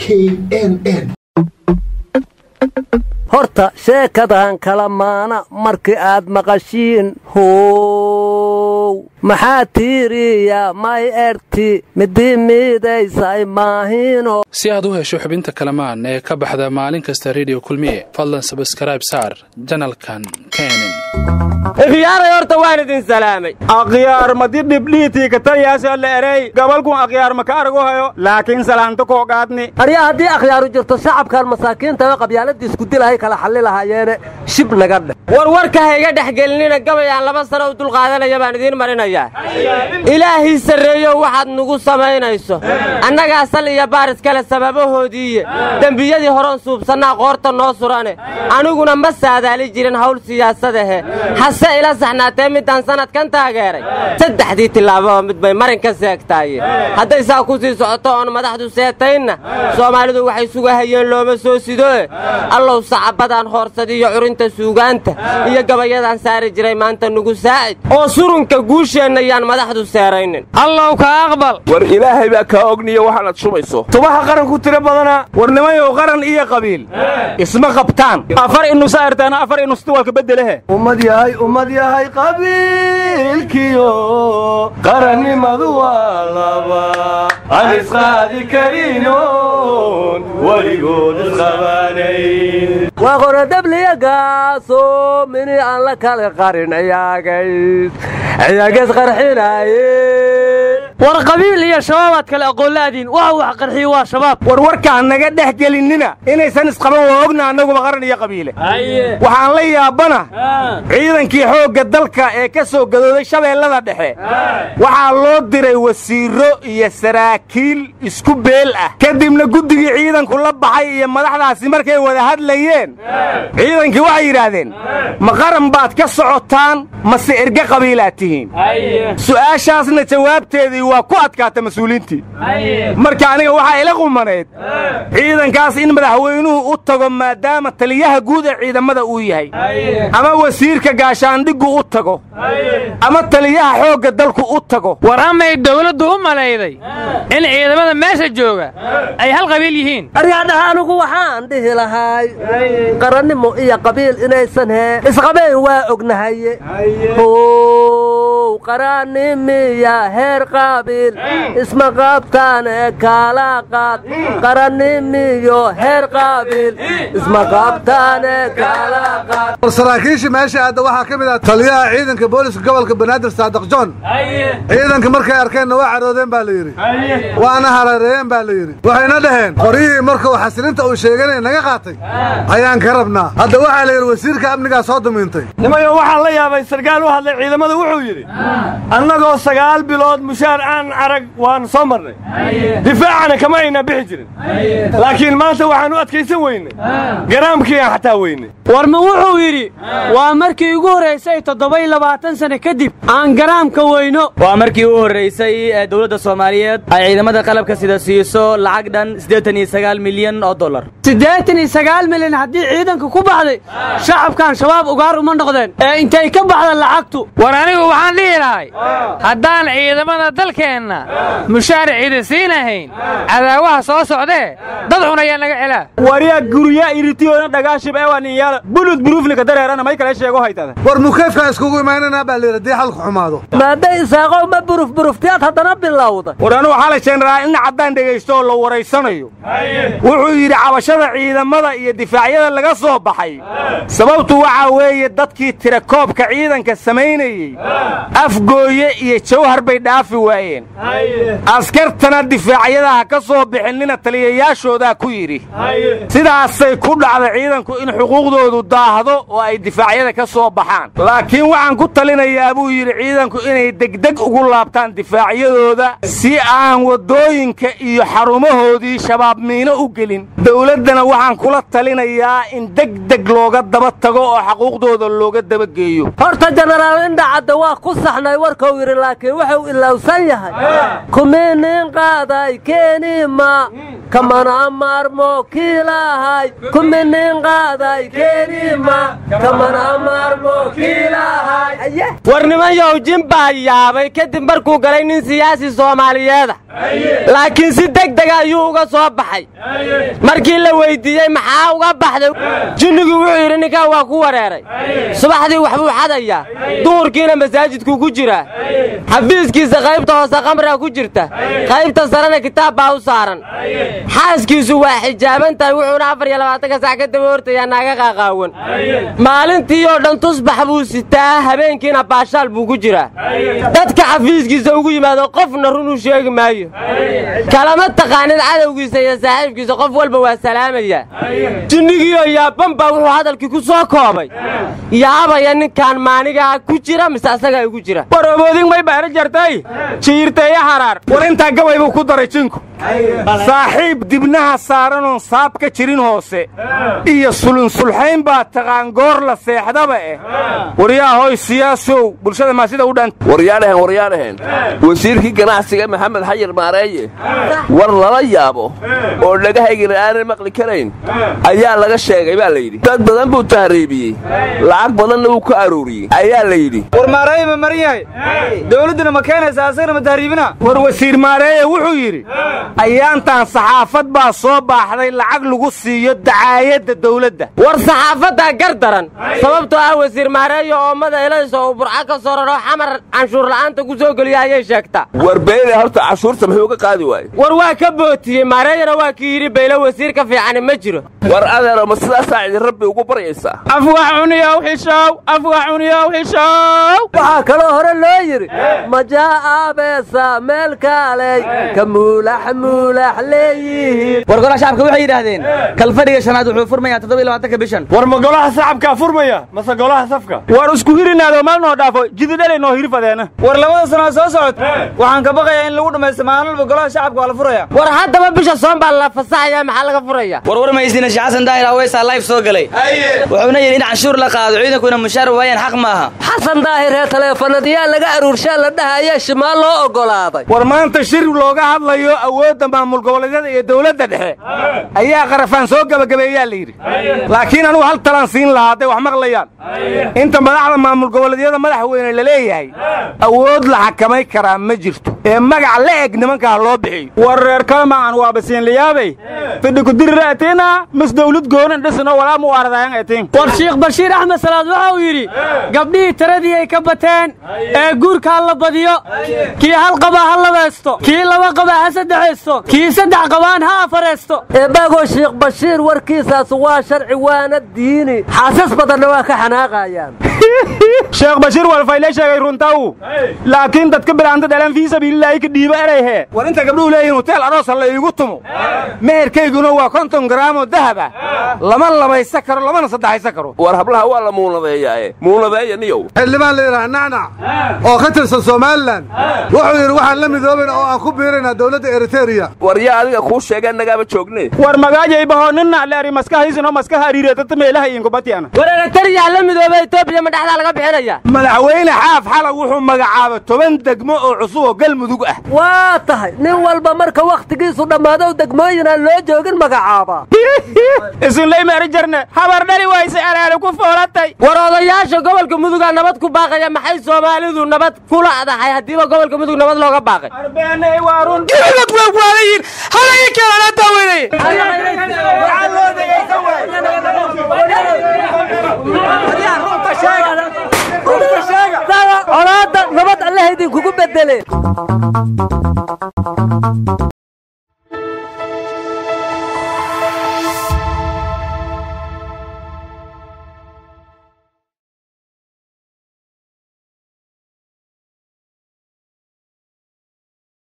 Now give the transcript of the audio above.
k n n horta sheekadan kala maana markii aad maqashiin how maxaa tiiriya may erti midii miidaysay maahino si aad u hesho xubinta kalamaan ee ka baxda maalin kasta rediyo kulmiye fadlan sabskrayb saar janalkan kenen ikhyaaray horta waan idin salaamay akhyaar madi dhibdhiitii kataliyaasha la erey gabalkun akhyaar maka argu hayo laakiin salaanta koo qaadni arya haddii akhyaaru jirto shacabkan masaakiinta qabyaaladii isku dilahay kala xalli lahaayeene shib naga dheh war warka ha iga dhex gelinina gabay aan laba sano u dulqaadanaya baan idiin marinayaa ilaahii sarreeyo waxaad nugu samaynayso annagaa sal iyo baaris kale sababahoodiiye dembiyadii horon suubsannaa qoorta noo surane aniguna ma saadaali jirin hawl siyaasadahe hase ila saxnaatee middaan sannadkan taageeray saddexdii tillaababa mid bay marin ka seegtaaye hadday saa ku sii socoto oon madaxdu seetaynna soomaalidu waxay sugahayeen looma soo sidoe allow sacabadaan hoorsadiyo curinta suugaanta iyo gabayadaan saari jiray maanta nugu saacid oo surunka guusheenna yaan madaxdu seeraynin allow ka aqbal war ilaahay baa kaa ogniyo waxaanaad shubayso tubaha qaranku tiro badana war nimayow qaran iyo qabiil isma qabtaan afar inusa ertaana afar inusti walka beddelehe ummad yahay ummad yahay qabiilkiyo qarannimadu waa laba aan isqaadi karinon weligood isqabanayn waa qorodhabliyagaaso mini aan la kala qarin ciyaagays ciyaagays qarxinaaye war qabiil iyo shabaabaad kale aqoonla'adiin waxa wax qarxiyo waa shabaab war warkaan naga dhex gelinnina inaysan isqaban waa ogna annaguba qaran iyo qabiile waxaan la yaabana ciidankii xoogga dalka ee ka soo gadooday shabeellada dhexe waxaa loo diray wasiirro iyo saraakiil isku beel ah kadibna guddigii ciidanku la baxay iyo madaxdaasi markay wada hadlayeen ciidankii waxay yidhaahdeen ma qaran baad ka socotaan mase erge qabiilaad tihiin su'aashaasna jawaabteedii waa ku adkaata mas-uuliintii marka aniga waxaa ila qumanayd ciidankaas in madaxweynuhu u tago maadaama taliyaha guud ee ciidamada uu yahay ama wasiirka gaashaandhiggu u tago ama taliyaha xoogga dalku u tago war amay dawladdu u malayday in ciidamada meesha jooga ay hal qabiil yihiin aryaadhaha anigu waxaan dhihi lahay qarannimo iyo qabiil inaysan hee isqabeen waa ognahaye how qarannimiya heer qaabiil isma qaabtaane kaala qaad qarannimiyo heer qaabiil isma qaabtaane kaala qaad war saraakiisha meesha aadda waxaa ka mid ah taliyaha ciidanka booliska gobolka banaadir saadiq john ciidanka markay arkeenna waa caroodeen baa la yidhi waana harareeyeen baa la yidhi waxayna dhaheen qoryihii markuu xasilinta uu sheeganaya naga qaatay ayaan ka rabnaa hadda waxaa la yidhi wasiirka amnigaa soo dumiintay nimayo waxaan la yaabay sarkaal u hadlay ciidamada wuxuu yidhi annagoo sagaal bilood mushaar aan arag waan soo marnay difaacana kama ayna bixi jirin laakiin maanta waxaan u adkaysan weynay garaamkii aan xataa weynay war ma wuxuu yidhi waa markii ugu horraysay toddobaiy labaatan sane kadib aan garaamka weyno waa markii u horraysay ee dowladda soomaaliyeed ay ciidamada qalabka sida siiso lacag dhan siddeetan iyo sagaal milyan oo dollar siddeetan iyo sagaal milyan haddii ciidanka ku baxday shacabkan shabaab ugaar uma noqdeen ee intay ka baxda lacagtu war anigu waxaan dhihi lahay haddaan ciidamada dalkeenna mushaar ciida siinahayn cadaawaha soo socdee dad cunayaan laga celaa waryaa gurya iritiyoona dhagaashib ee waa ninyaala bulud buruuflika dareerana may kale sheego haytada war mukeefkaan iskugu imaynanaa baa layidhi haddii xalku xumaado maadday isaaqow ma buruf buruftiyaad haddana bilowda war anugu xalay jenaraal in caddaan dhegaysto oo la waraysanayo wuxuu yidhi cabashada ciidamada iyo difaacyada laga soo baxay sababtu waxaa weeye dadkii tirakoobka ciidanka samaynayey afgooye iyo jawhar bay dhaafi waayeen askartana difaacyadaha ka soo bixinina taliyayaashoodaa ku yidhi sidaasay ku dhacda ciidanku in xuquuqdoodu daahdo oo ay difaacyada ka soo baxaan laakiin waxaan ku talinayaa buu yidhi ciidanku inay degdeg ugu laabtaan difaacyadooda si aan waddooyinka iyo xarumahoodii shabaab miino u gelin dowladdana waxaan kula talinayaa in degdeg looga daba tago oo xaquuqdooda looga dabageeyo horta jenaraal indhacadda waa ku saxnay warkuu yidhi laakiin wuxuu ilowsan yahay kuminin qaaday keenima kamana maarmo kiilahay kuminin qaaday keenima kamana maarmo kiilahay war nimanyow jin baa yaabay kadib markuu galay nin siyaasi soomaaliyeeda laakiin si deg dega ayuu uga soo baxay markii la weyddiiyey maxaa uga baxday jinnigii wuxuu yidhi ninkan waa ku wareeray subaxdii waxbuu xadayaa duhurkiina masaajidkuu ku jiraa xafiiskiisa qaybta hoose qamraa ku jirta qaybta sarena kitaab baa u saaran xaaskiisu waa xijaaban tahay wuxuuna afar iyo labaatanka sac ka daba hortayaa naaga qaaqaawan maalintii oo dhan tusbax buu sitaa habeenkiina baashaal buu ku jiraa dadka xafiiskiisa ugu yimaado qofna runuu sheegi maayo kalama taqaanin cadowgiisa iyo saaxiibkiisa qof walba waa salaamaya jinnigiioo yaaban baa wuxuu hadalkii ku soo koobay yaabaya ninkaan maanigaa ku jira mise asagaa igu jira waroboodin may baara jartay jiirteeya haraar war intaa gabay buu ku daray jinku saaxiib dibnaha saaranoon saab ka jirin hoose iyo sulunsulxayn baa taqaan goor la seexdaba eh waryaa hoy siyaasow bulshada maa sida u dhan waryaadhahen waryaadhahen wasiirkii ganacsiga maxamed xayir maareeye war lala yaabo oo dhagahaygana aanan maqli karayn ayaa laga sheegay baa layidhi dad badan buu tahriibiyey lacag badanna wuu ka arooriyey ayaa la yidhi war maareeye ma marin yahay dawladduna ma keenaysa asagana ma tahriibina war wasiir maareeye wuxuu yidhi ayaantan saxaafad baa soo baaxday lacag lagu siiyo dacaayadda dawladda war saxaafaddaa gar daran sababtoo ah wasiir maareeyo oomada elayso uu burco ka soo raroo xamar canshuur la'aanta ku soo geliya ayay sheegtaa war beyle horta cashuurta muxuu ka qaadi waaye war waa ka bootiyey maareeyana waa kii yidhi bayle wasiir ka fiicani ma jiro war adeero ma sidaasaa idin rabbi ugu baryaysaa afwax cuniyow xishow afwax cuniyow xishow waxaa kaloo hore loo yidhi majaa aabeesa meel kaaley ka muulax muulax leeyihiin war golaha shacabka waxay yidhaahdeen kalfadhiga shanaad wuxuu furmayaa toddoba iyo labaatanka bishan war ma golaha sacabkaa furmaya mase golaha safka war isku hirinaado meel noo dhaafo jididhalay noo hirfadeena war labada sanoo soo socod waxaan ka baqayaa in lagu dhammaysto maalin walba golaha shacabka waa la furaya war haddaba bisha soon baa la fasaxaya maxaa laga furaya war war maysina sheekh xasan daahir aweysaa live soo galay wuxuuna yidhi in canshuur la qaado ciidankuna mushaar waayaan xaq maaha xasan daahir ee taleefanadyaa laga aruurshaa la dhahaya shimaal loo oggolaaday war maanta shir looga hadlayo awoodda maamul goboleedyada iyo dawladda dhexe ayaa qarafaan soo gebagabeeyaa la yidhi laakiin anugu hal talaan siin lahaa hadday wax maqlayaan inta madaxda maamul goboleedyada madaxweyne la leeyahay awood la xakamay karaa ma jirto ee magac la eg nimankaa loo bixiyo war reer kalmaan waaba siinlayaabay fidhikudiriraatina mis dawlad goonan dhisno walaa mu ardayan etin war shiikh bashiir axmed salaad waxa uu yidhi gabdhihii tiradii ay ka bateen ee guurka ha la badiyo kii hal qabaa ha labaysto kii laba qabaa ha saddexaysto kii saddex qabaan ha afaraysto eebaago shiikh bashiir warkiisaas waa sharci waana diini xaasas badanna waa ka xanaaqayaan sheekh bashiir walfayle sheegay runtaw laakiin dadka bilaanta dhalan fii sabiililaahi ka dhiibo erayhe war inta gabdhuhu leeyihin hoteel aroosa la iigu tumo meherkayguna waa konton garaamoo dahaba lama labaysa karo lamana saddexaysa karo war hablaha waa la muunadeeyaae muunadeeya niyow xildhibaan la yidhaha nacnac oo ka tirsan somalilan wuxuu yidhi waxaan la midoobayna oo aan ku biiraynaa dawladda eritereya war yaa adiga kuu sheegee nagaaba joogne war magaajaybaho nina leeri maskahiisino maskaha ariireetata meelaha iinkubatiana war eritariyaa la midooba etoobiya ma dhexdaa laga bixinaya madaxweyne xaaf xala wuxuu magacaaba toban degmo oo cusub oo galmudug ah waa tahay nin walba marka wakhtigiisu dhammaado degmooyin aan loo joogin magacaaba isinlay meeri jarne habar dhali wayse alaale ku foolatay war odayaasha gobolka mudugaa nabad ku baaqaya maxay soomaalidu nabad kula adahay haddiiba gobolka mudug nabad looga baaqay arbeenay waa run colaadda nabad allaha idinkugu bedele